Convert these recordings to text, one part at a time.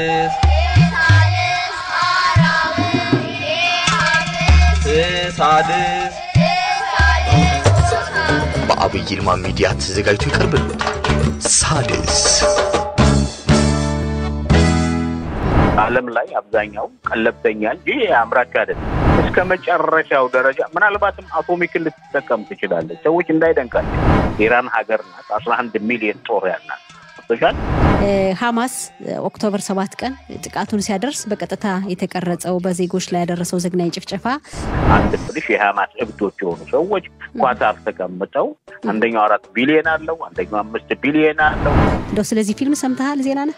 ሳድስ ሳድስ በአብይ ይልማ ሚዲያ ተዘጋጅቶ ይቀርብልዎታል። ሳድስ ዓለም ላይ አብዛኛው ቀለብተኛ እንጂ አምራች አይደለም። እስከ መጨረሻው ደረጃ ምናልባትም አቶሚክን ልትጠቀም ትችላለች። ሰዎች እንዳይደንቃቸው ኢራን ሀገር ናት። አስራ አንድ ሚሊዮን ጦር ያላት ሶሻል ሐማስ ኦክቶበር ሰባት ቀን ጥቃቱን ሲያደርስ በቀጥታ የተቀረጸው በዜጎች ላይ ያደረሰው ዘግናኝ ጭፍጨፋ አንድ ብልሽ የሀማስ እብዶች የሆኑ ሰዎች ኳታር ተቀምጠው አንደኛው አራት ቢሊዮን አለው፣ አንደኛው አምስት ቢሊዮን አለው። እንደው ስለዚህ ፊልም ሰምተሃል? ዜና ነህ?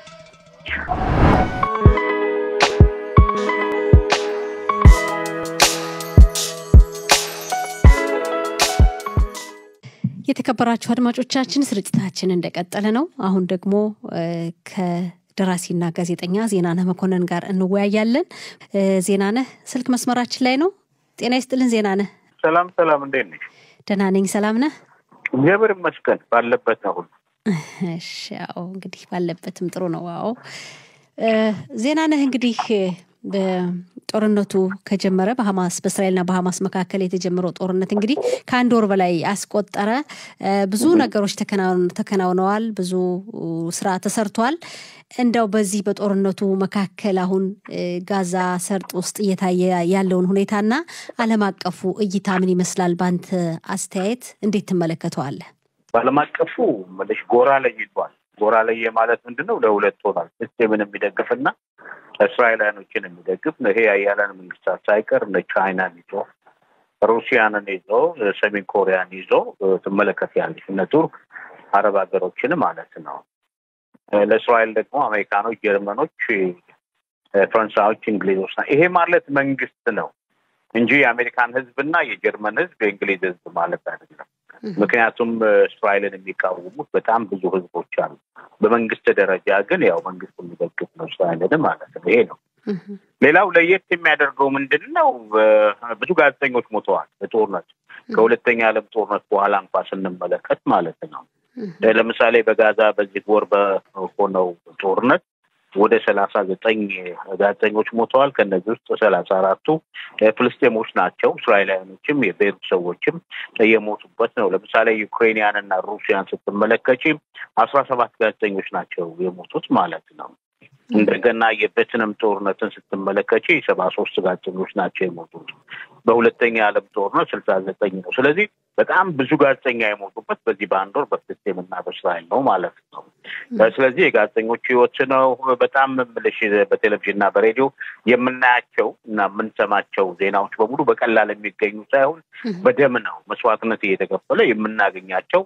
የተከበራችሁ አድማጮቻችን ስርጭታችን እንደቀጠለ ነው። አሁን ደግሞ ከደራሲና ጋዜጠኛ ዜናነህ መኮንን ጋር እንወያያለን። ዜናነህ ስልክ መስመራችን ላይ ነው። ጤና ይስጥልን ዜናነህ። ሰላም ሰላም፣ እንዴት ነሽ? ደህና ነኝ። ሰላም ነህ? እግዚአብሔር ይመስገን ባለበት ነው ሁሉ። እሺ፣ ያው እንግዲህ ባለበትም ጥሩ ነው። አዎ ዜናነህ እንግዲህ ጦርነቱ ከጀመረ በሐማስ በእስራኤልና በሐማስ መካከል የተጀመረው ጦርነት እንግዲህ ከአንድ ወር በላይ አስቆጠረ። ብዙ ነገሮች ተከናውነዋል። ብዙ ስራ ተሰርቷል። እንደው በዚህ በጦርነቱ መካከል አሁን ጋዛ ሰርጥ ውስጥ እየታየ ያለውን ሁኔታና ዓለም አቀፉ እይታ ምን ይመስላል? በአንተ አስተያየት እንዴት ትመለከተዋለህ? በዓለም አቀፉ ምልሽ ጎራ ለይቷል። ጎራ ለየ ማለት ምንድን ነው? ለሁለት ሆኗል። ፍልስጤምን የሚደግፍና እስራኤላውያኖችን የሚደግፍ ነው። ይሄ የአያለን መንግስታት ሳይቀር እነ ቻይናን ይዞ ሩሲያንን ይዞ ሰሜን ኮሪያን ይዞ ትመለከታለች። እነ ቱርክ አረብ ሀገሮችን ማለት ነው። ለእስራኤል ደግሞ አሜሪካኖች፣ ጀርመኖች፣ ፈረንሳዮች፣ እንግሊዞች ና ይሄ ማለት መንግስት ነው እንጂ የአሜሪካን ህዝብና የጀርመን ህዝብ የእንግሊዝ ህዝብ ማለት አይደለም። ምክንያቱም እስራኤልን የሚቃወሙት በጣም ብዙ ህዝቦች አሉ። በመንግስት ደረጃ ግን ያው መንግስት የሚደግፍ ነው እስራኤልን ማለት ነው። ይሄ ነው። ሌላው ለየት የሚያደርገው ምንድን ነው? ብዙ ጋዜጠኞች ሞተዋል በጦርነት ከሁለተኛ ዓለም ጦርነት በኋላ እንኳ ስንመለከት ማለት ነው። ለምሳሌ በጋዛ በዚህ ወር በሆነው ጦርነት ወደ ሰላሳ ዘጠኝ ጋዜጠኞች ሞተዋል። ከነዚህ ውስጥ ሰላሳ አራቱ ፍልስጤሞች ናቸው። እስራኤላውያኖችም የቤሩት ሰዎችም የሞቱበት ነው። ለምሳሌ ዩክሬንያን እና ሩሲያን ስትመለከች አስራ ሰባት ጋዜጠኞች ናቸው የሞቱት ማለት ነው። እንደገና የቬትናም ጦርነትን ስትመለከች ሰባ ሶስት ጋዜጠኞች ናቸው የሞቱት። በሁለተኛ የዓለም ጦርነት ስልሳ ዘጠኝ ነው። ስለዚህ በጣም ብዙ ጋዜጠኛ የሞቱበት በዚህ በአንድ ወር በፍልስጤም እና በእስራኤል ነው ማለት ነው። ስለዚህ የጋዜጠኞች ህይወት ነው በጣም ምልሽ በቴሌቪዥን እና በሬዲዮ የምናያቸው እና የምንሰማቸው ዜናዎች በሙሉ በቀላል የሚገኙ ሳይሆን በደም ነው መስዋዕትነት እየተከፈለ የምናገኛቸው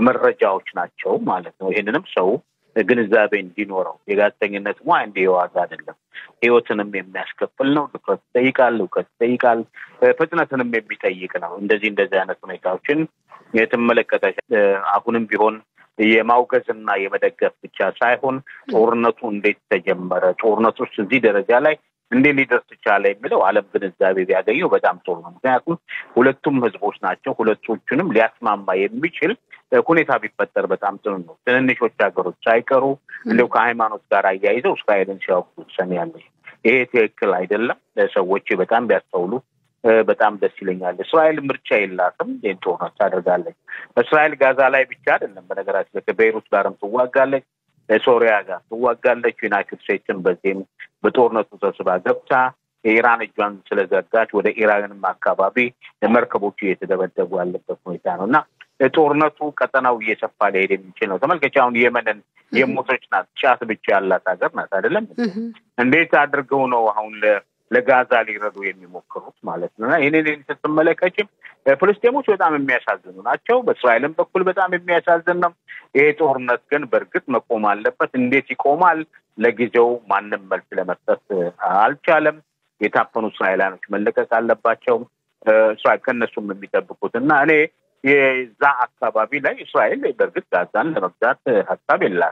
መረጃዎች ናቸው ማለት ነው። ይህንንም ሰው ግንዛቤ እንዲኖረው የጋዜጠኝነት ሙያ እንዲህ የዋዛ አይደለም። ህይወትንም የሚያስከፍል ነው። ትኩረት ይጠይቃል፣ እውቀት ይጠይቃል፣ ፍጥነትንም የሚጠይቅ ነው። እንደዚህ እንደዚህ አይነት ሁኔታዎችን የተመለከተ አሁንም ቢሆን የማውገዝና የመደገፍ ብቻ ሳይሆን ጦርነቱ እንዴት ተጀመረ፣ ጦርነቱ ውስጥ እዚህ ደረጃ ላይ እንዴት ሊደርስ ቻለ የሚለው ዓለም ግንዛቤ ቢያገኘው በጣም ጥሩ ነው። ምክንያቱም ሁለቱም ህዝቦች ናቸው። ሁለቶቹንም ሊያስማማ የሚችል ሁኔታ ቢፈጠር በጣም ጥሩ ነው። ትንንሾች ሀገሮች ሳይቀሩ እንዲሁ ከሃይማኖት ጋር አያይዘው እስራኤልን ሲያውቁ ትሰሚያለሽ። ይሄ ትክክል አይደለም። ሰዎች በጣም ቢያስተውሉ በጣም ደስ ይለኛል። እስራኤል ምርጫ የላትም። ይህን ጦርነት ታደርጋለች። እስራኤል ጋዛ ላይ ብቻ አይደለም፣ በነገራችን ላይ ከቤይሩት ጋርም ትዋጋለች፣ ሶሪያ ጋር ትዋጋለች። ዩናይትድ ስቴትስን በዚህም በጦርነቱ ተስባ ገብታ የኢራን እጇን ስለዘጋች ወደ ኢራንም አካባቢ መርከቦቹ እየተደበደቡ ያለበት ሁኔታ ነው እና ጦርነቱ ቀጠናው እየሰፋ ሊሄድ የሚችል ነው። ተመልከች፣ አሁን የመንን የሞቶች ናት፣ ጫት ብቻ ያላት ሀገር ናት አይደለም። እንዴት አድርገው ነው አሁን ለጋዛ ሊረዱ የሚሞክሩት ማለት ነው። እና ይህንን ስትመለከችም ፍልስጤሞች በጣም የሚያሳዝኑ ናቸው። በእስራኤልም በኩል በጣም የሚያሳዝን ነው። ይሄ ጦርነት ግን በእርግጥ መቆም አለበት። እንዴት ይቆማል? ለጊዜው ማንም መልስ ለመስጠት አልቻለም። የታፈኑ እስራኤላኖች መለቀቅ አለባቸው። እስራኤል ከእነሱም የሚጠብቁት እና እኔ የዛ አካባቢ ላይ እስራኤል በእርግጥ ጋዛን ለመግዛት ሀሳብ የላት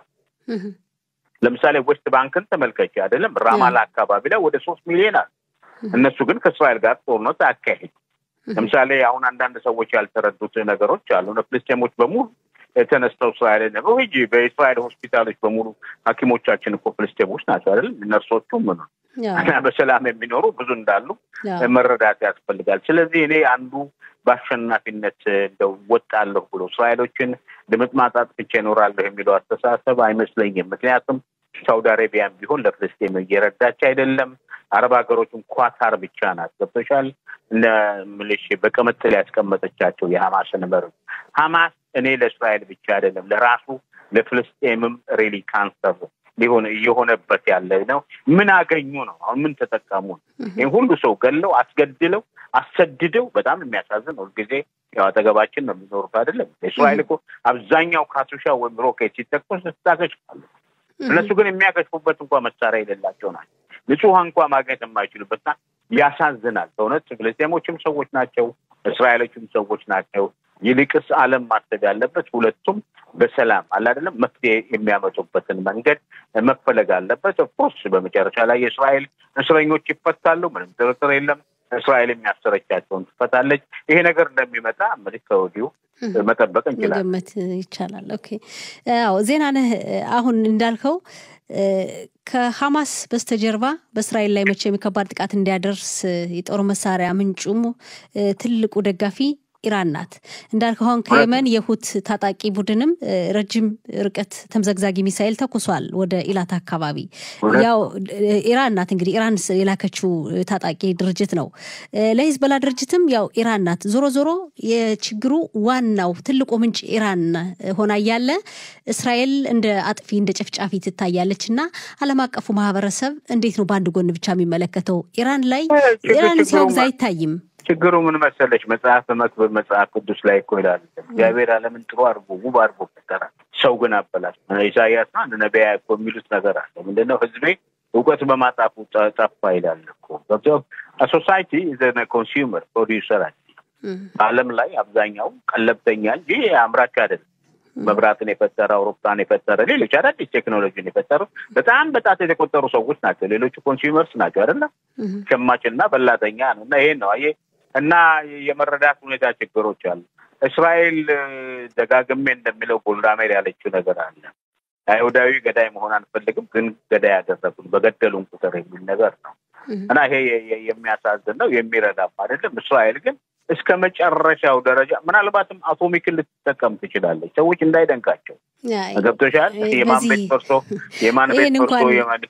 ለምሳሌ ዌስት ባንክን ተመልከች አይደለም ራማላ አካባቢ ላይ ወደ ሶስት ሚሊዮን አለ። እነሱ ግን ከእስራኤል ጋር ጦርነት አያካሂድ። ለምሳሌ አሁን አንዳንድ ሰዎች ያልተረዱት ነገሮች አሉ። ፍልስጤሞች በሙሉ ተነስተው እስራኤልን ሂጂ በእስራኤል ሆስፒታሎች በሙሉ ሐኪሞቻችን እኮ ፍልስጤሞች ናቸው አይደል? ነርሶቹ ምኑ እና በሰላም የሚኖሩ ብዙ እንዳሉ መረዳት ያስፈልጋል። ስለዚህ እኔ አንዱ በአሸናፊነት እንደው ወጣለሁ ብሎ እስራኤሎችን ድምጥ ማጣት ብቻ ይኖራለሁ የሚለው አስተሳሰብ አይመስለኝም። ምክንያቱም ሳውዲ አረቢያም ቢሆን ለፍልስጤም እየረዳች አይደለም። አረብ ሀገሮችም ኳታር ብቻ ናት። ገብቶሻል? ምልሽ በቅምጥል ያስቀመጠቻቸው የሀማስን መሪ ሀማስ እኔ ለእስራኤል ብቻ አይደለም ለራሱ ለፍልስጤምም ሬሊ ካንሰር ሊሆን እየሆነበት ያለ ነው። ምን አገኙ ነው? አሁን ምን ተጠቀሙ ነው? ይህም ሁሉ ሰው ገለው አስገድለው አሰድደው በጣም የሚያሳዝን ሁልጊዜ ያው አጠገባችን ነው የሚኖሩት አይደለም። እስራኤል እኮ አብዛኛው ካቱሻ ወይም ሮኬት ሲተኮስ ታከሽፋለች። እነሱ ግን የሚያከሽፉበት እንኳ መሳሪያ የሌላቸው ናቸው። ንጹህ እንኳ ማግኘት የማይችሉበትና ያሳዝናል። በእውነት ፍልስጤሞችም ሰዎች ናቸው፣ እስራኤሎችም ሰዎች ናቸው። ይልቅስ ዓለም ማሰብ ያለበት ሁለቱም በሰላም አለ አይደለም መፍትሄ የሚያመጡበትን መንገድ መፈለግ አለበት። ኦፍኮርስ በመጨረሻ ላይ የእስራኤል እስረኞች ይፈታሉ፣ ምንም ጥርጥር የለም። እስራኤል የሚያሰረቻቸውን ትፈታለች። ይሄ ነገር እንደሚመጣ እንግዲህ ከወዲሁ መጠበቅ እንችላለን፣ መገመት ይቻላል። ኦኬ አዎ፣ ዜና ነህ። አሁን እንዳልከው ከሐማስ በስተጀርባ በእስራኤል ላይ መቼም ከባድ ጥቃት እንዲያደርስ የጦር መሳሪያ ምንጩም ትልቁ ደጋፊ ኢራን ናት። እንዳልከው አሁን ከየመን የሁት ታጣቂ ቡድንም ረጅም ርቀት ተምዘግዛጊ ሚሳኤል ተኩሷል ወደ ኢላት አካባቢ። ያው ኢራን ናት እንግዲህ ኢራን የላከችው ታጣቂ ድርጅት ነው። ለሂዝቦላ ድርጅትም ያው ኢራን ናት። ዞሮ ዞሮ የችግሩ ዋናው ትልቁ ምንጭ ኢራን ሆና እያለ እስራኤል እንደ አጥፊ እንደ ጨፍጫፊ ትታያለች እና ዓለም አቀፉ ማህበረሰብ እንዴት ነው በአንድ ጎን ብቻ የሚመለከተው? ኢራን ላይ ኢራን ሲያወግዝ አይታይም። ችግሩ ምን መሰለች? መጽሐፍ በመክብብ መጽሐፍ ቅዱስ ላይ እኮ ይላል እግዚአብሔር ዓለምን ጥሩ አድርጎ ውብ አድርጎ ፈጠራት፣ ሰው ግን አበላሽ። ኢሳያስ አንድ ነቢያ እኮ የሚሉት ነገር አለ። ምንድነው? ህዝቤ እውቀት በማጣፉ ጠፋ ይላል እኮ። ሶሳይቲ ዘ ኮንሱመር ፕሮዲውሰር አለ። በዓለም ላይ አብዛኛው ቀለብተኛ እንጂ አምራች አይደለም። መብራትን የፈጠረ አውሮፕላን የፈጠረ ሌሎች አዳዲስ ቴክኖሎጂን የፈጠሩ በጣም በጣት የተቆጠሩ ሰዎች ናቸው። ሌሎቹ ኮንሱመርስ ናቸው አይደለም። ሸማችና በላተኛ ነው። እና ይሄን ነው አየህ። እና የመረዳት ሁኔታ ችግሮች አሉ። እስራኤል ደጋግሜ እንደሚለው ጎልዳሜር ያለችው ነገር አለ። አይሁዳዊ ገዳይ መሆን አንፈልግም፣ ግን ገዳይ ያደረጉን በገደሉን ቁጥር የሚል ነገር ነው እና ይሄ የሚያሳዝን ነው። የሚረዳም አይደለም። እስራኤል ግን እስከ መጨረሻው ደረጃ ምናልባትም አቶሚክን ልትጠቀም ትችላለች። ሰዎች እንዳይደንቃቸው ገብቶሻል። የማን ቤት ፈርሶ የማን ቤት ፈርሶ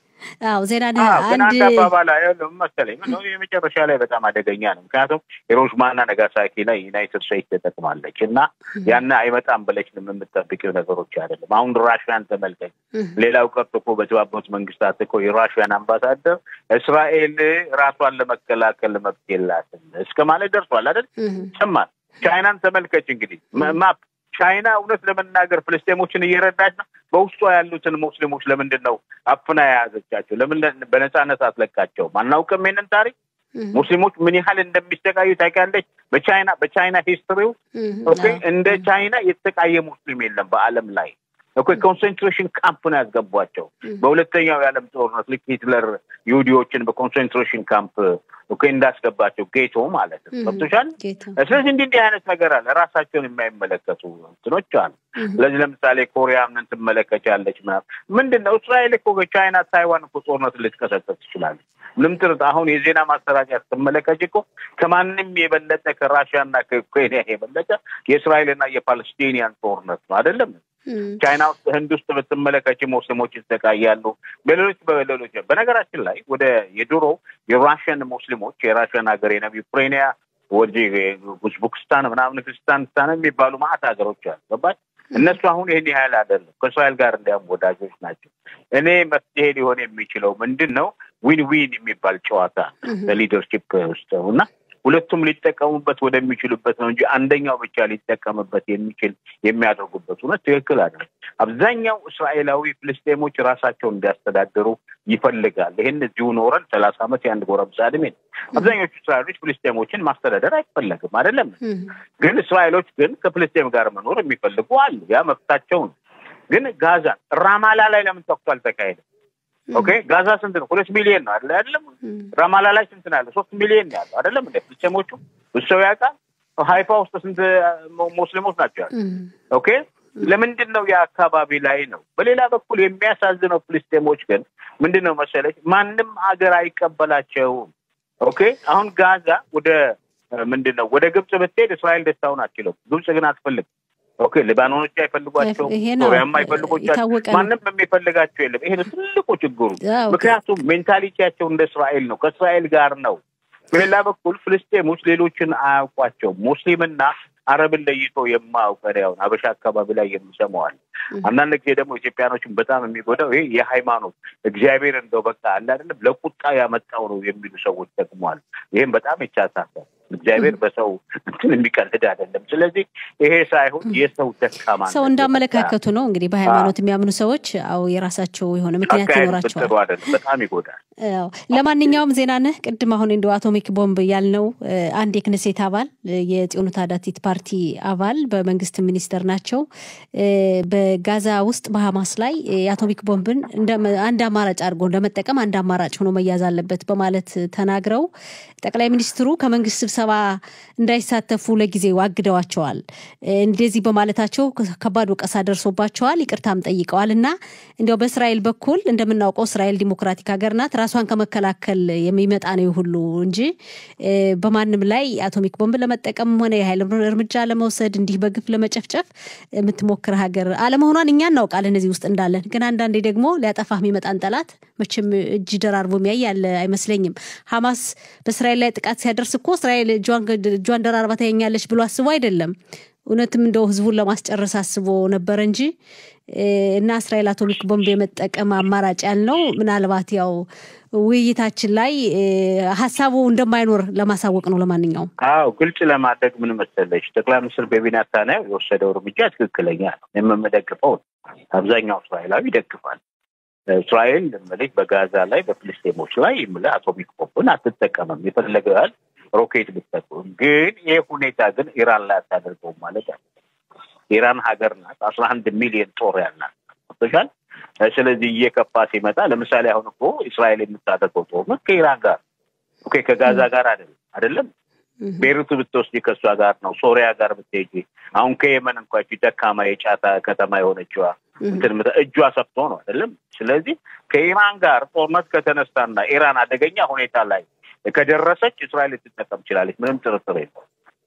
አዎ ዜና ግን አንድ አባባል መሰለኝ የመጨረሻ ላይ በጣም አደገኛ ነው። ምክንያቱም ሂሮሺማና ነጋሳኪ ላይ ዩናይትድ ስቴትስ ተጠቅማለች እና ያን አይመጣም ብለሽ የምጠብቂው ነገሮች አይደለም። አሁን ራሽያን ተመልከች። ሌላው ቀርቶ እኮ በተባበሩት መንግስታት እኮ የራሽያን አምባሳደር እስራኤል ራሷን ለመከላከል መብት የላትም እስከ ማለት ደርሷል አይደል? ሰማን። ቻይናን ተመልከች እንግዲህ ማፕ ቻይና እውነት ለመናገር ፍልስጤሞችን እየረዳች ነው። በውስጧ ያሉትን ሙስሊሞች ለምንድን ነው አፍና የያዘቻቸው? ለምን በነፃነት አትለቃቸውም? አናውቅም ይሄንን ታሪክ። ሙስሊሞች ምን ያህል እንደሚሰቃዩ ታውቂያለሽ? በቻይና በቻይና ሂስትሪው ኦኬ፣ እንደ ቻይና የተሰቃየ ሙስሊም የለም በዓለም ላይ ኦኬ። ኮንሰንትሬሽን ካምፕ ነው ያስገቧቸው። በሁለተኛው የዓለም ጦርነት ልክ ሂትለር ይሁዲዎችን በኮንሰንትሬሽን ካምፕ ኦኬ እንዳስገባቸው ጌቶ ማለት ነው። ገብቶሻል? ስለዚህ እንዲህ እንዲህ አይነት ነገር አለ። ራሳቸውን የማይመለከቱ እንትኖች አሉ። ስለዚህ ለምሳሌ ኮሪያ ምን ትመለከቻለች? ምናምን ምንድን ነው እስራኤል እኮ በቻይና ታይዋን እኮ ጦርነት ልትቀሰቀስ ትችላለች። ምንም ጥርጥ አሁን የዜና ማሰራጫ ስትመለከች እኮ ከማንም የበለጠ ከራሽያና ከኬንያ የበለጠ የእስራኤልና የፓለስቲኒያን ጦርነት ነው አይደለም? ቻይና ውስጥ ህንድ ውስጥ ብትመለከች ሙስሊሞች ይሰቃያሉ። በሌሎች በሌሎች በነገራችን ላይ ወደ የድሮ የራሽያን ሙስሊሞች የራሽያን ሀገር የነ ዩክሬንያ ወደ ኡዝቤክስታን ምናምን ክርስቲያንስታን የሚባሉ ማዕት ሀገሮች አሉ። ገባች? እነሱ አሁን ይህን ያህል አይደለም። ከእስራኤል ጋር እንዲያም ወዳጆች ናቸው። እኔ መፍትሄ ሊሆን የሚችለው ምንድን ነው? ዊን ዊን የሚባል ጨዋታ በሊደርሺፕ ውስጥ ነው እና ሁለቱም ሊጠቀሙበት ወደሚችሉበት ነው እንጂ አንደኛው ብቻ ሊጠቀምበት የሚችል የሚያደርጉበት እውነት ትክክል አይደለም። አብዛኛው እስራኤላዊ ፍልስጤሞች ራሳቸውን እንዲያስተዳድሩ ይፈልጋል። ይህን እዚሁ ኖረን ሰላሳ ዓመት የአንድ ጎረምሳ ዕድሜ ነው። አብዛኞቹ እስራኤሎች ፍልስጤሞችን ማስተዳደር አይፈለግም አይደለም። ግን እስራኤሎች ግን ከፍልስጤም ጋር መኖር የሚፈልጉ አሉ። ያ መብታቸው ነው። ግን ጋዛ ራማላ ላይ ለምን ተኩስ አልተካሄደም? ኦኬ ጋዛ ስንት ነው? ሁለት ሚሊዮን ነው አይደለ? አይደለም ራማላ ላይ ስንት ነው ያለው? ሶስት ሚሊዮን ነው ያለው አይደለም? እንደ ፍልስጤሞቹ ብዙ ሰው ያውቃል። ሀይፋ ውስጥ ስንት ሙስሊሞች ናቸው ያሉ? ኦኬ ለምንድን ነው የአካባቢ ላይ ነው። በሌላ በኩል የሚያሳዝነው ፍልስጤሞች ግን ምንድን ነው መሰለች ማንም ሀገር አይቀበላቸውም። ኦኬ አሁን ጋዛ ወደ ምንድን ነው ወደ ግብጽ ብትሄድ እስራኤል ደስታውን አትችለው። ግብጽ ግን አትፈልግም። ኦኬ ሊባኖኖች አይፈልጓቸው፣ ይሄ ነው ሶሪያም አይፈልጎቻቸው፣ የታወቀ ነው። ማንም የሚፈልጋቸው የለም። ይሄ ነው ትልቁ ችግሩ። አዎ፣ ምክንያቱም ሜንታሊቲያቸው እንደ እስራኤል ነው፣ ከእስራኤል ጋር ነው። በሌላ በኩል ፍልስጤሞች ሌሎችን አያውቋቸውም። ሙስሊምና አረብን ለይቶ የማያውቅ እኔ አሁን አበሻ አካባቢ ላይ የምሰማዋል። አንዳንድ ጊዜ ደግሞ ኢትዮጵያኖችን በጣም የሚጎዳው ይሄ የሃይማኖት እግዚአብሔር እንደው በቃ አለ አይደለም ለቁጣ ያመጣው ነው የሚሉ ሰዎች ጠቅሟል። ይህም በጣም ይቻሳሳል። እግዚአብሔር በሰው እንትን የሚቀልድ አይደለም። ስለዚህ ይሄ ሳይሆን የሰው ደካማ ሰው እንዳመለካከቱ ነው እንግዲህ በሃይማኖት የሚያምኑ ሰዎች አው የራሳቸው የሆነ ምክንያት አካሄድ ይኖራቸዋል። ብትሉ አይደለም በጣም ይጎዳል። አዎ። ለማንኛውም ዜና ነህ ቅድም አሁን እንደ አቶሚክ ቦምብ ያልነው እ፣ አንድ የክነሴት አባል እ፣ የጽዮኑ ታዳቲት ፓርቲ አባል በመንግስት ሚኒስተር ናቸው እ፣ በጋዛ ውስጥ በሀማስ ላይ እ፣ የአቶሚክ ቦምብን እንደ አንድ አማራጭ አድርጎ እንደመጠቀም አንድ አማራጭ ሆኖ መያዝ አለበት በማለት ተናግረው ጠቅላይ ሚኒስትሩ ከመንግስት ስብሰባ እንዳይሳተፉ ለጊዜው አግደዋቸዋል። እ፣ እንደዚህ በማለታቸው ከባድ ወቀሳ ደርሶባቸዋል። ይቅርታም ጠይቀዋል እና እንዲያው በእስራኤል በኩል እንደምናውቀው እስራኤል ዲሞክራቲክ ሀገር ናት። ራሷን ከመከላከል የሚመጣ ነው ሁሉ እንጂ እ፣ በማንም ላይ አቶሚክ ቦምብ ለመጠቀም ሆነ የኃይል እርምጃ ለመውሰድ እንዲህ በግፍ ለመጨፍጨፍ የምትሞክር ሀገር አለመሆኗን እኛ እናውቃለን እዚህ ውስጥ እንዳለን። ግን አንዳንዴ ደግሞ ሊያጠፋህ የሚመጣን ጠላት መቼም እጅ ደራርቦ የሚያይ ያለ አይመስለኝም። ሀማስ በእስራኤል ላይ ጥቃት ሲያደርስ እኮ እስራኤል እጇን እጇን ደራርባ ታየኛለች ብሎ አስቦ አይደለም። እውነትም እንደው ህዝቡን ለማስጨረስ አስቦ ነበር እንጂ እ፣ እና እስራኤል አቶሚክ ቦምብ የመጠቀም አማራጭ ያልነው ምናልባት ያው ውይይታችን ላይ እ፣ ሀሳቡ እንደማይኖር ለማሳወቅ ነው። ለማንኛውም አዎ ግልጽ ለማድረግ ምን መሰለሽ፣ ጠቅላይ ሚኒስትር ቤንያሚን ኔታንያሁ የወሰደው እርምጃ ትክክለኛ ነው። የምንደግፈው ነው። አብዛኛው እስራኤላዊ ይደግፋል። እስራኤል እምልህ በጋዛ ላይ በፍልስጤሞች ላይ እምልህ አቶሚክ ቦምብን አትጠቀምም። የፈለገው ያህል ሮኬት ብትጠቀም፣ ግን ይህ ሁኔታ ግን ኢራን ላይ አታደርገውም ማለት አለ። ኢራን ሀገር ናት። አስራ አንድ ሚሊዮን ጦር ያላት ቶሻል። ስለዚህ እየከፋ ሲመጣ ለምሳሌ አሁን እኮ እስራኤል የምታደርገው ጦርነት ከኢራን ጋር ኦኬ፣ ከጋዛ ጋር አይደለም አይደለም ቤሩት ብትወስጂ ከእሷ ጋር ነው። ሶሪያ ጋር ብትሄጂ አሁን ከየመን እንኳ ይቺ ደካማ የጫታ ከተማ የሆነችዋ እንትን ምት- እጇ ሰፍቶ ነው አይደለም። ስለዚህ ከኢራን ጋር ጦርነት ከተነሳና ኢራን አደገኛ ሁኔታ ላይ ከደረሰች እስራኤል ልትጠቀም ትችላለች። ምንም ጥርጥር የለው።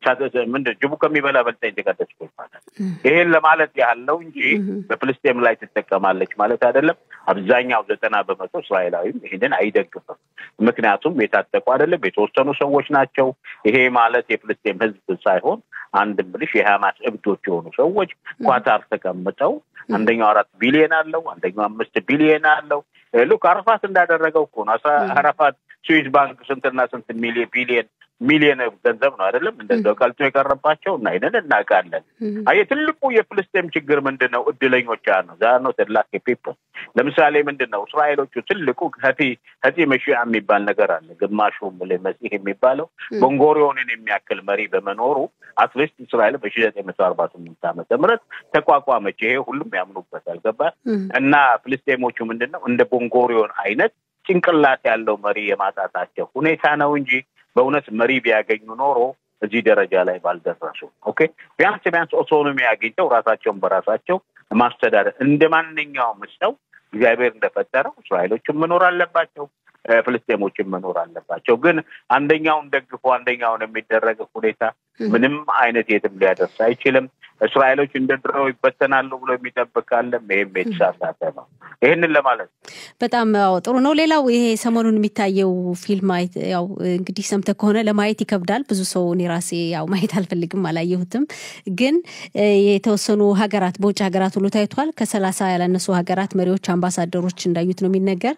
ምንድን ጅቡ ከሚበላ በልጣ የተቀደስ ይባላል። ይሄን ለማለት ያህል ነው እንጂ በፍልስጤም ላይ ትጠቀማለች ማለት አይደለም። አብዛኛው ዘጠና በመቶ እስራኤላዊም ይህንን አይደግፍም። ምክንያቱም የታጠቁ አይደለም፣ የተወሰኑ ሰዎች ናቸው። ይሄ ማለት የፍልስጤም ሕዝብ ሳይሆን አንድ ብልሽ የሀማስ እብዶች የሆኑ ሰዎች ኳታር ተቀምጠው አንደኛው አራት ቢሊየን አለው፣ አንደኛው አምስት ቢሊየን አለው። ሉክ አረፋት እንዳደረገው እኮ ነው። አረፋት ስዊስ ባንክ ስንትና ስንት ሚሊየን ቢሊየን ሚሊየን ገንዘብ ነው አይደለም እንደዛው ቀልጦ የቀረባቸው እና ይንን እናውቃለን። አየህ ትልቁ የፍልስጤም ችግር ምንድን ነው? እድለኞች ነው ዛ ነው ተላክ ፒፕል ለምሳሌ ምንድን ነው እስራኤሎቹ ትልቁ ሀቲ ሀቲ መሺያ የሚባል ነገር አለ። ግማሹ መሲህ የሚባለው ቦንጎሪዮንን የሚያክል መሪ በመኖሩ አትሊስት እስራኤል በሺ ዘጠኝ መቶ አርባ ስምንት ዓመተ ምህረት ተቋቋመች። ይሄ ሁሉም ያምኑበታል። ገባ እና ፍልስጤሞቹ ምንድን ነው እንደ ቦንጎሪዮን አይነት ጭንቅላት ያለው መሪ የማጣታቸው ሁኔታ ነው እንጂ በእውነት መሪ ቢያገኙ ኖሮ እዚህ ደረጃ ላይ ባልደረሱ። ኦኬ ቢያንስ ቢያንስ ኦቶኖሚ አግኝተው ራሳቸውን በራሳቸው ማስተዳደር እንደ ማንኛውም ሰው እግዚአብሔር እንደፈጠረው እስራኤሎችም መኖር አለባቸው፣ ፍልስጤሞችም መኖር አለባቸው። ግን አንደኛውን ደግፎ አንደኛውን የሚደረግ ሁኔታ ምንም አይነት የትም ሊያደርስ አይችልም። እስራኤሎች እንደ ድሮው ይበተናሉ ብሎ የሚጠብቅ ካለም ይህም የተሳሳተ ነው። ይህንን ለማለት በጣም ያው ጥሩ ነው። ሌላው ይሄ ሰሞኑን የሚታየው ፊልም ያው እንግዲህ ሰምተህ ከሆነ ለማየት ይከብዳል። ብዙ ሰው እኔ ራሴ ያው ማየት አልፈልግም፣ አላየሁትም። ግን የተወሰኑ ሀገራት በውጭ ሀገራት ሁሉ ታይቷል። ከሰላሳ ያላነሱ ሀገራት መሪዎች፣ አምባሳደሮች እንዳዩት ነው የሚነገር።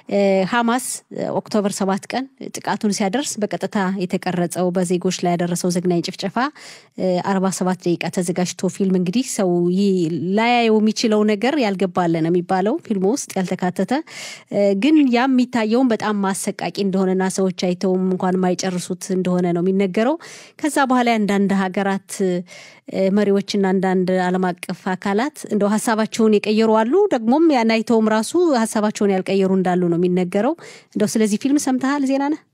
ሀማስ ኦክቶበር ሰባት ቀን ጥቃቱን ሲያደርስ በቀጥታ የተቀረጸው በዜጎች ላይ ያደረሰው ዘግናኝ ጭፍጨፋ አርባ ሰባት ደቂቃ ተዘጋጅቶ ፊልም እንግዲህ ሰው ላያየው የሚችለው ነገር ያልገባለ ነው የሚባለው ፊልሙ ውስጥ ያልተካተተ ግን ያም የሚታየውን በጣም አሰቃቂ እንደሆነና ሰዎች አይተውም እንኳን የማይጨርሱት እንደሆነ ነው የሚነገረው። ከዛ በኋላ አንዳንድ ሀገራት መሪዎችና አንዳንድ ዓለም አቀፍ አካላት እንደው ሀሳባቸውን የቀየሩ አሉ። ደግሞም ያን አይተውም ራሱ ሀሳባቸውን ያልቀየሩ እንዳሉ ነው የሚነገረው። እንደው ስለዚህ ፊልም ሰምተሃል? ዜና ነህ?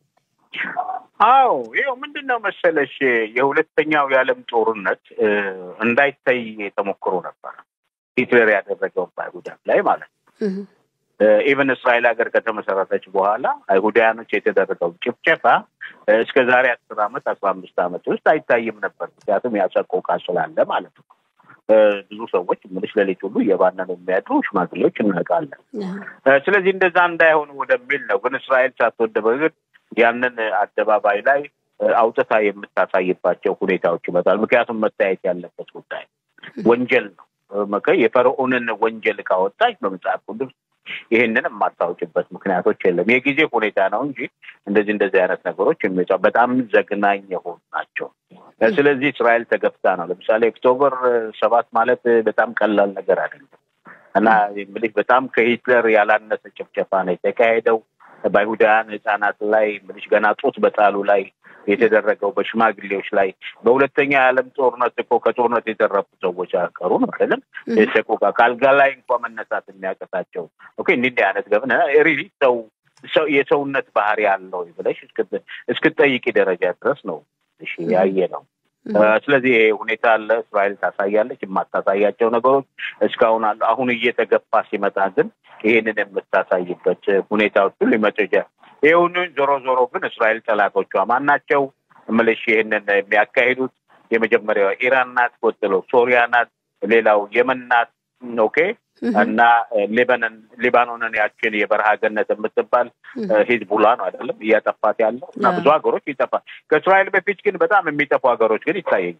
አዎ ይኸው ምንድን ነው መሰለሽ የሁለተኛው የዓለም ጦርነት እንዳይታይ ተሞክሮ ነበር። ሂትለር ያደረገው በአይሁዳን ላይ ማለት ነው። ኢቨን እስራኤል ሀገር ከተመሰረተች በኋላ አይሁዳያኖች የተደረገው ጭፍጨፋ እስከ ዛሬ አስር አመት አስራ አምስት አመት ውስጥ አይታይም ነበር። ምክንያቱም ያሰቆቃ ስላለ ማለት ነው። ብዙ ሰዎች ምልሽ ሌሊት ሁሉ እየባነኑ የሚያድሩ ሽማግሌዎች እናውቃለን። ስለዚህ እንደዛ እንዳይሆኑ ወደሚል ነው። ግን እስራኤል ሳትወድ በግድ ያንን አደባባይ ላይ አውጥታ የምታሳይባቸው ሁኔታዎች ይመጣል። ምክንያቱም መታየት ያለበት ጉዳይ ወንጀል ነው። የፈርዖንን ወንጀል ካወጣች በመጽሐፍ ቅዱስ ይህንን የማታውጭበት ምክንያቶች የለም። የጊዜ ሁኔታ ነው እንጂ እንደዚህ እንደዚህ አይነት ነገሮች የሚወጣ በጣም ዘግናኝ የሆኑ ናቸው። ስለዚህ እስራኤል ተገፍታ ነው። ለምሳሌ ኦክቶበር ሰባት ማለት በጣም ቀላል ነገር አይደለም እና እንግዲህ በጣም ከሂትለር ያላነሰ ጭፍጨፋ ነው የተካሄደው በአይሁዳውያን ህጻናት ላይ ምልሽ ገና ጡት በጣሉ ላይ የተደረገው በሽማግሌዎች ላይ በሁለተኛ የዓለም ጦርነት እኮ ከጦርነት የተረፉ ሰዎች አቀሩ ነው አይደለም። ሰቆቃ ከአልጋ ላይ እንኳ መነሳት የሚያቀታቸው ኦኬ እንዲህ አይነት ገብነ ሪሊ ሰው ሰው የሰውነት ባህሪ ያለው ብለሽ እስክትጠይቂ ደረጃ ድረስ ነው ያየ ነው። ስለዚህ ይሄ ሁኔታ አለ። እስራኤል ታሳያለች የማታሳያቸው ነገሮች እስካሁን አሉ። አሁን እየተገፋ ሲመጣ ግን ይህንን የምታሳይበት ሁኔታዎች ሁሉ ሊመጡ ይችላል። ይሁን ዞሮ ዞሮ ግን እስራኤል ጠላቶቿ ማን ናቸው? እምልሽ ይህንን የሚያካሂዱት የመጀመሪያው ኢራን ናት፣ ቀጥሎ ሶሪያ ናት፣ ሌላው የመን ናት። ኦኬ እና ሊባኖን ሊባኖንን ያችን የበረሃ ገነት የምትባል ሂዝቡላ ነው አይደለም እያጠፋት ያለው እና ብዙ ሀገሮች ይጠፋል። ከእስራኤል በፊት ግን በጣም የሚጠፉ ሀገሮች ግን ይታየኝ።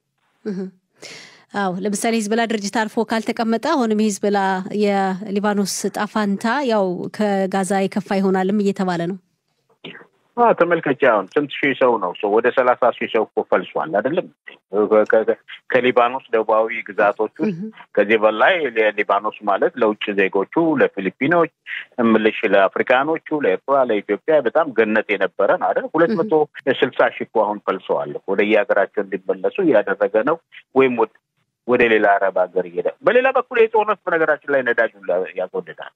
አዎ ለምሳሌ ሂዝበላ ድርጅት አልፎ ካልተቀመጠ አሁንም ሂዝበላ የሊባኖስ ጣፋንታ ያው ከጋዛ የከፋ ይሆናልም እየተባለ ነው። ተመልከች አሁን ስንት ሺህ ሰው ነው ሰው ወደ ሰላሳ ሺህ ሰው እኮ ፈልሷል አይደለም ከሊባኖስ ደቡባዊ ግዛቶች ውስጥ ከዚህ በላይ ሊባኖስ ማለት ለውጭ ዜጎቹ ለፊሊፒኖች እምልሽ ለአፍሪካኖቹ ለኤርትራ ለኢትዮጵያ በጣም ገነት የነበረ ነው አይደል ሁለት መቶ ስልሳ ሺህ እኮ አሁን ፈልሰዋል ወደ የሀገራቸው እንዲመለሱ እያደረገ ነው ወይም ወደ ሌላ አረብ ሀገር እየሄደ በሌላ በኩል የጦርነት በነገራችን ላይ ነዳጁን ያስወድዳል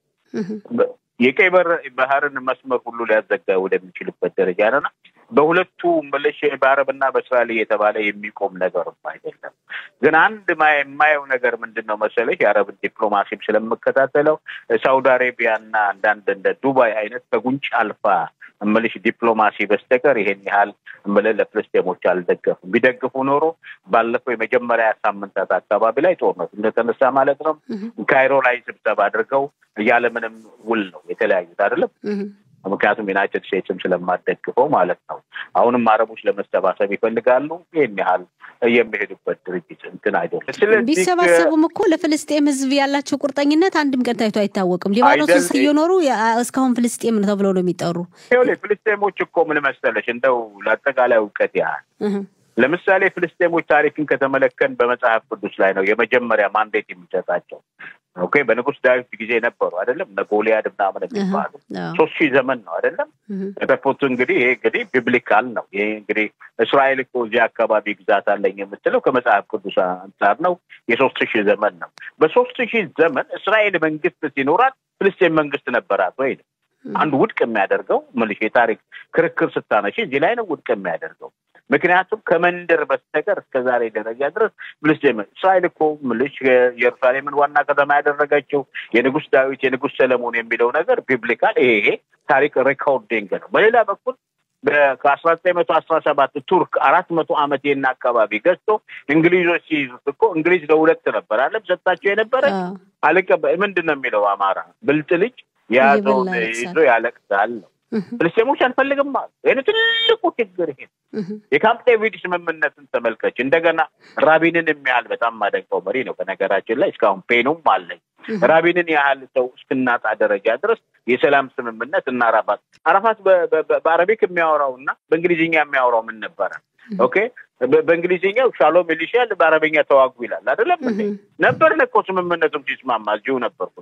የቀይ ባህርን መስመር ሁሉ ሊያዘጋ ወደሚችልበት ደረጃ ነና በሁለቱ መለሽ በአረብና በእስራኤል እየተባለ የሚቆም ነገር አይደለም። ግን አንድ የማየው ነገር ምንድን ነው መሰለሽ የአረብን ዲፕሎማሲም ስለምከታተለው ሳውዲ አሬቢያና አንዳንድ እንደ ዱባይ አይነት ከጉንጭ አልፋ እምልሽ ዲፕሎማሲ በስተቀር ይሄን ያህል እምልህ ለፍልስጤሞች አልደገፉም። ቢደግፉ ኖሮ ባለፈው የመጀመሪያ ሳምንታት አካባቢ ላይ ጦርነቱ እንደተነሳ ማለት ነው ካይሮ ላይ ስብሰባ አድርገው ያለምንም ውል ነው የተለያዩት አይደለም። ምክንያቱም ዩናይትድ ስቴትስም ስለማደግፈው ማለት ነው። አሁንም አረቦች ለመሰባሰብ ይፈልጋሉ። ይህን ያህል የሚሄዱበት ድርጅት እንትን አይደለም። ቢሰባሰቡም እኮ ለፍልስጤም ሕዝብ ያላቸው ቁርጠኝነት አንድም ቀን ታይቶ አይታወቅም። ሊባኖስ ውስጥ እየኖሩ እስካሁን ፍልስጤም ነው ተብለው ነው የሚጠሩ። ፍልስጤሞች እኮ ምን መሰለሽ እንደው ለአጠቃላይ እውቀት ያህል ለምሳሌ ፍልስጤሞች ታሪክን ከተመለከን በመጽሐፍ ቅዱስ ላይ ነው የመጀመሪያ ማንዴት የሚሰጣቸው። ኦኬ በንጉስ ዳዊት ጊዜ ነበሩ አይደለም እነ ጎልያድ ምናምን የሚባሉ ሶስት ሺህ ዘመን ነው አይደለም የተፉት። እንግዲህ ይሄ እንግዲህ ቢብሊካል ነው። ይሄ እንግዲህ እስራኤል እኮ እዚህ አካባቢ ግዛት አለኝ የምትለው ከመጽሐፍ ቅዱስ አንጻር ነው። የሶስት ሺህ ዘመን ነው። በሶስት ሺህ ዘመን እስራኤል መንግስት ሲኖራት ፍልስጤን መንግስት ነበራት ወይ ነው አንዱ ውድቅ የሚያደርገው ምልሽ የታሪክ ክርክር ስታነሺ እዚህ ላይ ነው ውድቅ የሚያደርገው። ምክንያቱም ከመንደር በስተቀር እስከ ዛሬ ደረጃ ድረስ ፍልስጤም እስራኤል እኮ ምልሽ የኢየሩሳሌምን ዋና ከተማ ያደረገችው የንጉስ ዳዊት የንጉስ ሰለሞን የሚለው ነገር ቢብሊካል ይሄ ታሪክ ሬኮርዲንግ ነው። በሌላ በኩል ከአስራ ዘጠኝ መቶ አስራ ሰባት ቱርክ አራት መቶ ዓመት ይህን አካባቢ ገዝቶ እንግሊዞች ሲይዙት እኮ እንግሊዝ ለሁለት ነበር አለም ሰጣቸው የነበረ አልቀበ ምንድን ነው የሚለው አማራ ብልጥ ልጅ የያዘውን ይዞ ያለቅሳል ነው። ፍልስጤሞች አንፈልግም አሉ። ይህ ትልቁ ችግር ይሄ የካምፕ ዴቪድ ስምምነትን ተመልከች። እንደገና ራቢንን የሚያህል በጣም ማደንቀው መሪ ነው። በነገራችን ላይ እስካሁን ፔኑም አለኝ። ራቢንን ያህል ሰው እስክናጣ ደረጃ ድረስ የሰላም ስምምነት እና አራፋት አራፋት በአረቢክ የሚያወራው እና በእንግሊዝኛ የሚያወራው ምን ነበረ? ኦኬ በእንግሊዝኛው ሻሎም ይልሻል፣ በአረበኛ ተዋጉ ይላል። አይደለም ነበርን እኮ ስምምነቱም ሲስማማ እዚሁ ነበርኩ።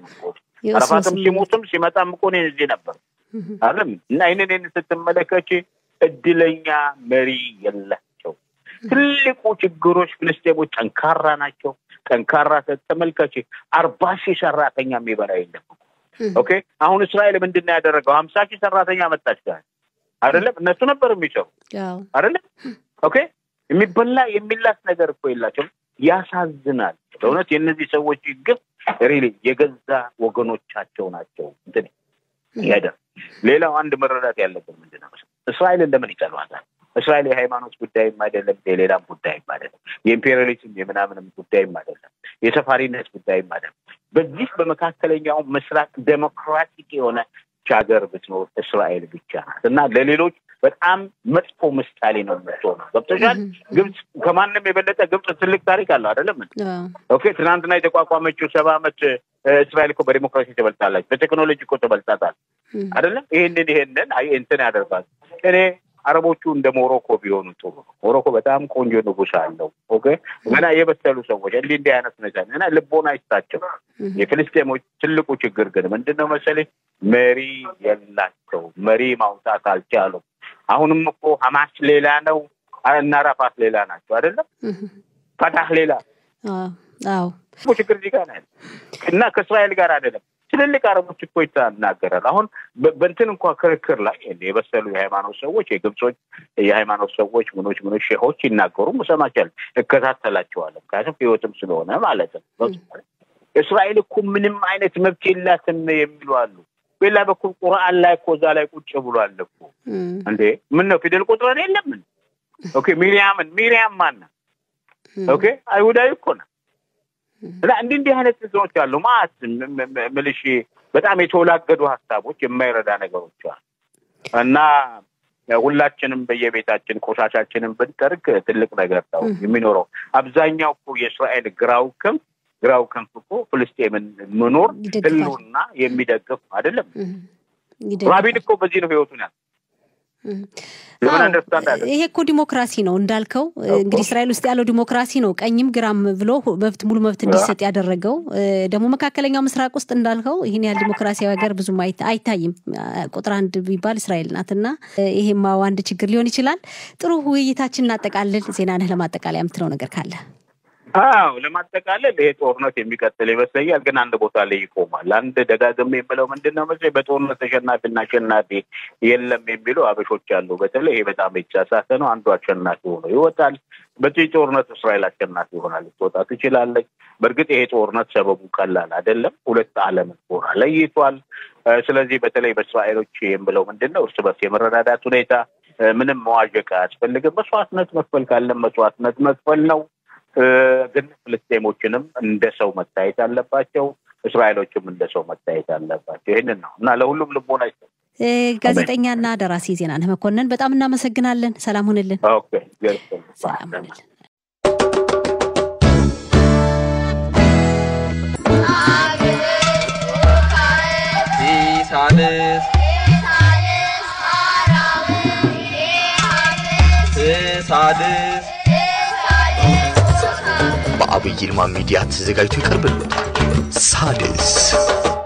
አረፋትም ሲሞትም ሲመጣም እኮ እኔ እዚህ ነበር አለም እና ይህንን ይህን ስትመለከች እድለኛ መሪ የላቸው። ትልቁ ችግሮች ፍልስጤሞች ጠንካራ ናቸው። ጠንካራ ተመልከች፣ አርባ ሺህ ሰራተኛ የሚበላ የለም። ኦኬ አሁን እስራኤል ምንድን ነው ያደረገው? ሀምሳ ሺህ ሰራተኛ መጣች ጋር አይደለም እነሱ ነበር የሚሰሩ አይደለም። ኦኬ የሚበላ የሚላስ ነገር እኮ የላቸውም። ያሳዝናል። በእውነት የእነዚህ ሰዎች ግፍ ሪሊ የገዛ ወገኖቻቸው ናቸው እንትን ያደር ሌላው አንድ መረዳት ያለብን ምንድን ነው እስራኤልን ለምን ይጠሏታል? እስራኤል የሃይማኖት ጉዳይም አይደለም፣ የሌላም ጉዳይም አይደለም፣ የኢምፔሪያሊዝም የምናምንም ጉዳይም አይደለም፣ የሰፋሪነት ጉዳይም አይደለም። በዚህ በመካከለኛው ምስራቅ ዴሞክራቲክ የሆነ ሀገር ብትኖር እስራኤል ብቻ ናት እና ለሌሎች በጣም መጥፎ ምሳሌ ነው የምትሆነው። ገብቶሻል? ግብጽ ከማንም የበለጠ ግብጽ ትልቅ ታሪክ አለው አይደለም? ኦኬ ትናንትና የተቋቋመችው ሰባ ዓመት እስራኤል እኮ በዲሞክራሲ ተበልጣለች፣ በቴክኖሎጂ እኮ ተበልጣታል አይደለም? ይህንን ይሄንን አይ እንትን ያደርጋል። እኔ አረቦቹ እንደ ሞሮኮ ቢሆኑ ጥሩ ነው። ሞሮኮ በጣም ቆንጆ ንጉሥ አለው። ኦኬ ገና የበሰሉ ሰዎች እንዲህ እንዲህ አይነት ነገር እና ልቦና አይስታቸው። የፍልስጤሞች ትልቁ ችግር ግን ምንድን ነው መሰለኝ መሪ የላቸው መሪ ማውጣት አልቻሉም። አሁንም እኮ ሀማስ ሌላ ነው እና ራፋት ሌላ ናቸው አይደለም ፈታህ ሌላ አዎ ችግር እዚህ ጋር ነው እና ከእስራኤል ጋር አይደለም ትልልቅ አረቦች እኮ ይናገራል። አሁን በእንትን እንኳ ክርክር ላይ የበሰሉ የሃይማኖት ሰዎች የግብጾች የሃይማኖት ሰዎች ምኖች ምኖች ሼሆች ይናገሩ እሰማቸዋለሁ፣ እከታተላቸዋለሁ። ምክንያቱም ህይወትም ስለሆነ ማለት ነው። እስራኤል እኮ ምንም አይነት መብት የላትም የሚሉ አሉ። በሌላ በኩል ቁርአን ላይ እኮ እዛ ላይ ቁጭ ብሏል እኮ እንዴ! ምን ነው ፊደል ቁጥረን የለምን? ኦኬ ሚሪያምን ሚሪያም ማና ኦኬ አይሁዳዊ እኮ ነው። እና እንዲህ እንዲህ አይነት እንትኖች አሉ ማለት ምልሽ በጣም የተወላገዱ ሀሳቦች የማይረዳ ነገሮች አሉ እና ሁላችንም በየቤታችን ቆሻሻችንን ብንጠርግ ትልቅ ነገር ነው የሚኖረው። አብዛኛው እኮ የእስራኤል ግራው ክንፍ ግራው ክንፍ እኮ ፍልስጤምን መኖር ህልውና የሚደግፍ አይደለም። ራቢን እኮ በዚህ ነው ህይወቱን ያል ይሄ እኮ ዲሞክራሲ ነው እንዳልከው። እንግዲህ እስራኤል ውስጥ ያለው ዲሞክራሲ ነው ቀኝም ግራም ብሎ መብት ሙሉ መብት እንዲሰጥ ያደረገው። ደግሞ መካከለኛው ምስራቅ ውስጥ እንዳልከው ይህን ያህል ዲሞክራሲያዊ ሀገር ብዙም አይታይም። ቁጥር አንድ ቢባል እስራኤል ናት እና ይሄማው አንድ ችግር ሊሆን ይችላል። ጥሩ ውይይታችን እናጠቃልል። ዜናንህ ለማጠቃለያ የምትለው ነገር ካለ? አዎ ለማጠቃለል ይሄ ጦርነት የሚቀጥል ይመስለኛል፣ ግን አንድ ቦታ ላይ ይቆማል። አንድ ደጋግሜ የምለው ምንድን ነው መሰለኝ በጦርነት ተሸናፊና አሸናፊ የለም የሚሉ አበሾች አሉ። በተለይ ይሄ በጣም የተሳሳተ ነው። አንዱ አሸናፊ ሆኖ ይወጣል። በዚህ ጦርነት እስራኤል አሸናፊ ሆናል ልትወጣ ትችላለች። በእርግጥ ይሄ ጦርነት ሰበቡ ቀላል አይደለም። ሁለት ዓለም ሆና ለይቷል። ስለዚህ በተለይ በእስራኤሎች የምለው ምንድን ነው እርስ በርስ የመረዳዳት ሁኔታ ምንም መዋዠቅ አያስፈልግም። መስዋዕትነት መክፈል ካለም መስዋዕትነት መክፈል ነው። ግን ፍልስጤሞችንም እንደ ሰው መታየት አለባቸው። እስራኤሎችም እንደ ሰው መታየት አለባቸው። ይህንን ነው እና ለሁሉም ልቦና ይሰ ጋዜጠኛና ደራሲ ዜናነህ መኮንን በጣም እናመሰግናለን። ሰላም ሁንልን። ሰላም ሁንልን። ሳልስ ሳድስ በአብይ ይልማ ሚዲያ ተዘጋጅቶ ይቀርብልዎታል። ሳድስ